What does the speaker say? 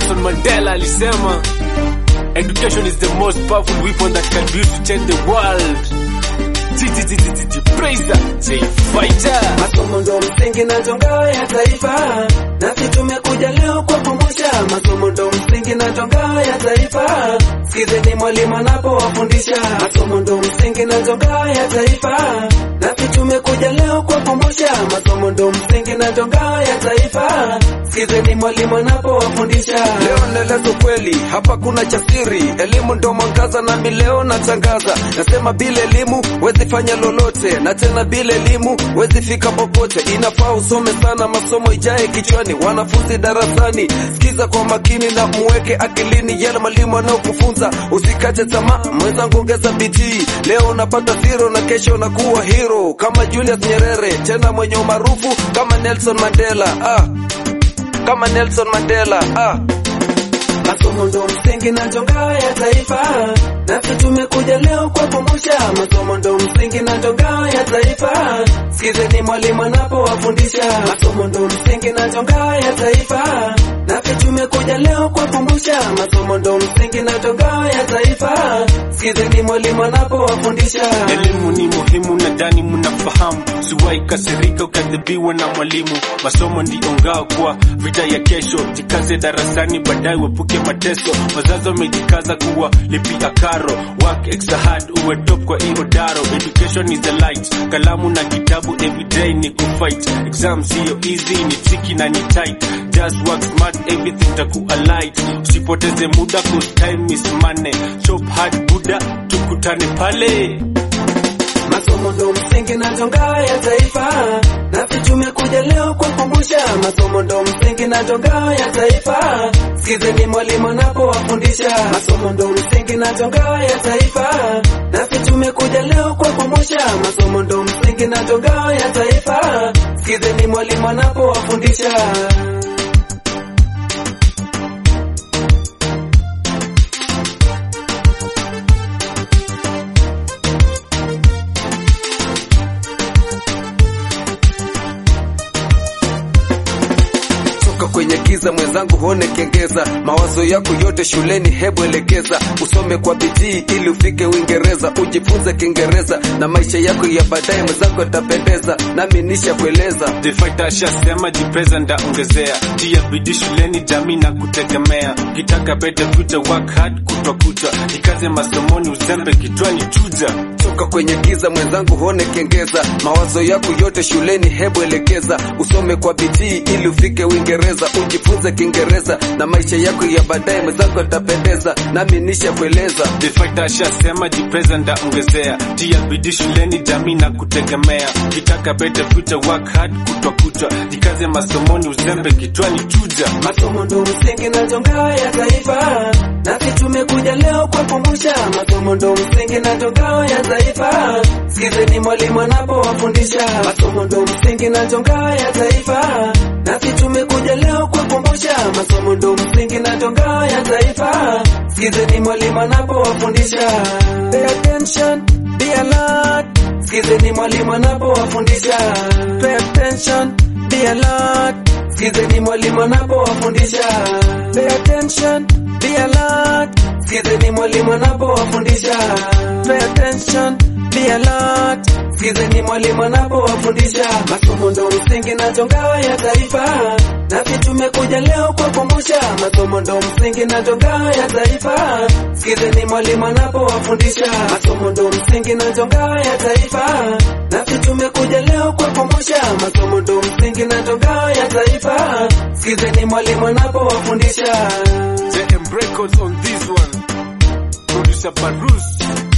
Nelson Mandela alisema education is the most powerful weapon that can be used to change the world. Praise that, say fighter. Masomo ndo msingi na tonga ya taifa, nasi tumekuja leo kuwakumbusha. Masomo ndo msingi na tonga ya taifa, sikizeni mwalimu anapowafundisha. Masomo ndo msingi na tonga ya taifa, nasi tumekuja leo kuwakumbusha. Masomo ndo msingi na tonga ya taifa, sikizeni mwalimu anapowafundisha. Leo naeleza kweli, hapa kuna cha siri. Elimu ndo mwangaza, nami leo natangaza. Nasema bila elimu wezi fanya lolote, na tena bila elimu wezi fika popote. Inafaa usome sana, masomo ijae kichwani. Wanafunzi darasani, sikiza kwa makini na muweke akilini yale mwalimu anaokufunza. Usikate tamaa, mwenzangu, ongeza bidii. Leo unapata zero na kesho unakuwa hero kama Julius Nyerere, tena mwenye umaarufu kama Nelson Mandela. Ah, kama Nelson Mandela. Ah. Masomo ndo msingi na tonga ya taifa, nasi tumekuja leo kuwakumbusha. Masomo ndo msingi na tonga ya taifa, sikizeni mwalimu anapowafundisha. Masomo ndo msingi na tonga ya taifa, nasi tumekuja leo kuwakumbusha. Masomo ndo msingi na tonga ya taifa, sikizeni mwalimu anapowafundisha. Elimu ni muhimu, nadhani mnafahamu. Siwahi kasirika ukadhibiwa na mwalimu. Masomo ndio ngao kwa vita ya kesho. Jikaze darasani, baadaye wepuke mateso. Wazazi wamejikaza kuwa lipia karo, work extra hard, uwe top kwa hiyo daro. Education is the light, kalamu na kitabu everyday ni kufight. Exam sio easy, ni tricky na ni tight. Just work smart, everything takuwa light. Usipoteze muda, cause time is money. Chop hard buda, tukutane pale. Masomo ndo msingi na tonga ya taifa, nasi tumekuja leo kuwakumbusha. Masomo ndo msingi na tonga ya taifa, sikizeni mwalimu anapowafundisha. Masomo ndo msingi na tonga ya taifa, nasi tumekuja leo kuwakumbusha. Masomo ndo msingi na tonga ya taifa, sikizeni mwalimu anapowafundisha. toka kwenye giza mwenzangu, huone kengeza. Mawazo yako yote shuleni, hebu elekeza. Usome kwa bidii ili ufike Uingereza, ujifunze Kiingereza na maisha yako ya baadaye mwenzangu yatapendeza. Nami nisha kueleza The fighter ashasema jipeza ndaongezea tia bidii shuleni jamii na kutegemea kitaka better future work hard kutwa kucha jikaze masomoni uzembe kichwani chuja toka kwenye giza mwenzangu, huone kengeza. Mawazo yako yote shuleni, hebu elekeza. Usome kwa bidii ili ufike Uingereza, ujifunze Kiingereza na maisha yako ya baadaye mwenzangu yatapendeza. Nami nisha kueleza The fighter ashasema jipeza ndaongezea tia bidii shuleni jamii na kutegemea kitaka better future work hard kutwa kucha jikaze masomoni uzembe kichwani chuja Masomo ndo msingi na tonga ya taifa, nasi tumekuja leo kuwakumbusha. Masomo ndo msingi na tonga ya taifa, sikizeni mwalimu anapowafundisha. Masomo ndo msingi na tonga ya taifa, nasi tumekuja leo kuwakumbusha. Masomo ndo msingi na tonga ya taifa, sikizeni mwalimu anapowafundisha. Pay attention, be alert, sikizeni mwalimu anapowafundisha. Pay attention, be alert. Sikizeni mwalimu anapowafundisha. Pay attention, be alert. Sikizeni mwalimu anapowafundisha. Pay attention, be alert. Sikizeni mwalimu anapowafundisha. Masomo ndo msingi na tonga ya taifa, nasi tumekuja leo kuwakumbusha. Masomo ndo msingi na tonga ya taifa, sikizeni mwalimu anapowafundisha. Masomo ndo msingi na tonga ya taifa, nasi tumekuja leo kuwakumbusha. Masomo ndo msingi na tonga ya taifa, sikizeni mwalimu anapowafundisha. JM Records on this one producer Barus